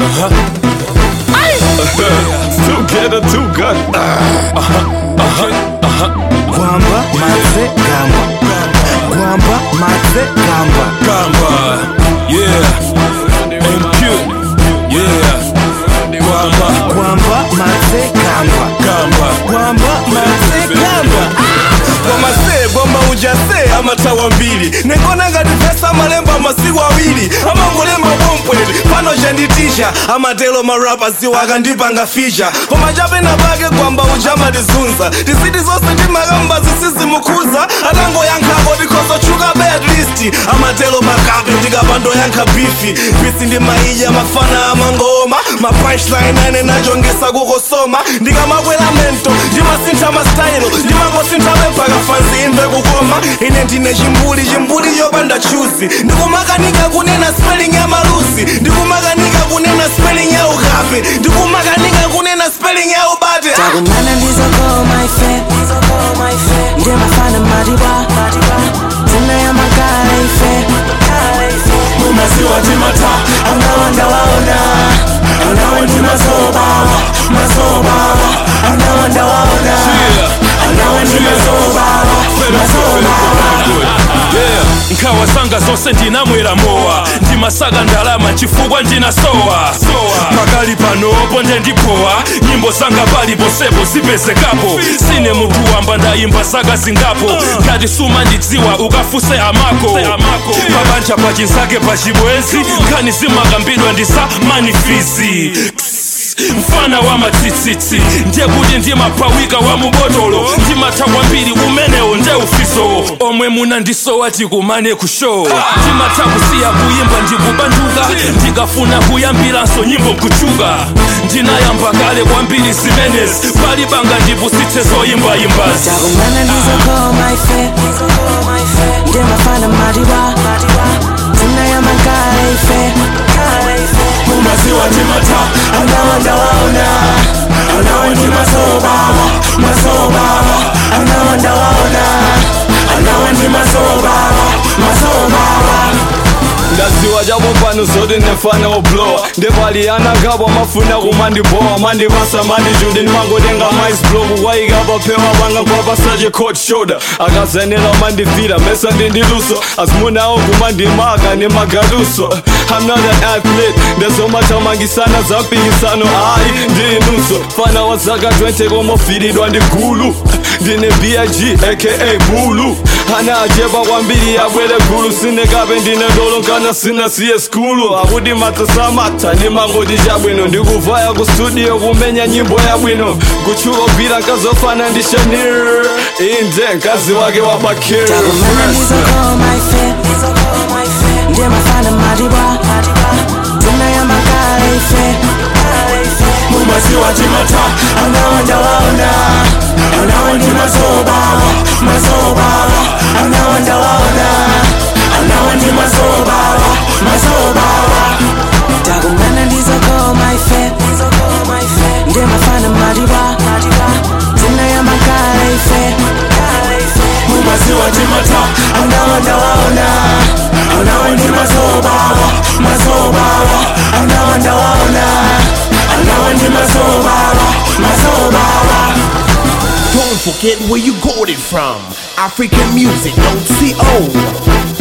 Together, too good. Gwamba matse gamba Gwamba matse gamba Gamba, yeah. MQ, yeah. Gwamba, Gwamba matse gamba gamba. Gwamba matse gamba wamase gwamba ujase amatawa mbiri nengona ngati pesa amalemba amasiku awiri amangolemba bompweti pano chanditisha amatelo marapa siwo akandipanga fisha koma chapena pake gwamba uja amatizunza tiziti zonse timakamba zisizimukhuza atangoyankhako tikhozotchuka be at least amatelo makape ndikapandoyankha bifi bisi ndi maija mafana amangoma mapunchline ane nachongesa kukosoma ndikamakwera mento ndimasintha mastayilo ndimakosintha pempaka fanzi imve kukoma ine ndine chimbuli chimbuli chopanda chuzi ndikumakanika kunena spelling ya malusi ndikumakanika kunena spelling ya ukape ndikumakanika kunena spelling ya ubate takumana ndizokoma ife ndimafana madiba tinayamagala ife Maziwa timata, angawanda waona anawe ndi mazoba, mazoba. angawanda waona Anawe ndi mazoba, Yeah. nkhawa zanga zonse ndinamwera mowa ndimasaga ndalama chifukwa ndinasowa pakali panopo ndendipowa nyimbo zanga pali posepo zipezekapo sine munthu wamba ndayimba zaka zingapo ngati suma ndidziwa ukafuse amako pabanja pachinzake pachibwenzi nkhani zimakambidwa ndisa manifizi mfana wa matsitsitsi ndiye kuti ndimapawika wa mubotolo ndimatha kwambiri umenewo nde ufiso omwe munandisowa tikumane ku show ndimatha kusiya kuyimba ndikubanduka ndikafuna kuyambiranso nyimbo nkuchuka ndinayamba kale kwambiri zimenezi pali banga ndipusitse zoyimbayimbazi takumana ndizokoma ife ndimafana madiba tinayamagala ife mumaziwa timata angawanda waona anawe ndi mazoba mazoba angawanda waona anawe ndi mazoba mazoba ndaziwa chapo pano zoti ndefana oblowa ndepaliyana kapo amafuna kumandibowa mandipasa mandijude ndimangotenga maisbloku kwayika papewa panga kwapasache cold shoulder akazenera mandifira mesa ndindiluso azimunawo kumandimaka nemagaluso I'm not an athlete ndezomathamangisana zampikisano ayi ndinunso fana wa zaka 20 komofiridwa ndi gulu ndine big aka bulu ana achepa kwambiri yabwere gulu sinekape ndine dolo nkana sinasiye skulu akuti matsasamata ndimangoti chabwino ndikuvaya ku studio kumenya nyimbo yabwino kutchuka gwira nkazofana ndi shanir inde mkazi wake wapakir takumana ndizokoma ife ndimafana madiba tinayamagala ife mumaziwa timata angawanda waona anawe ndi mazoba mazoba angawanda waona anawe ndi mazoba mazoba takumana ndizokoma ife ndimafana madiba tinayamagala ife mumaziwa timata angawanda waona anawe ndi mazoba mazoba angawanda waona anawe ndi mazoba mazoba Don't forget where you got it from. African music, don't see old.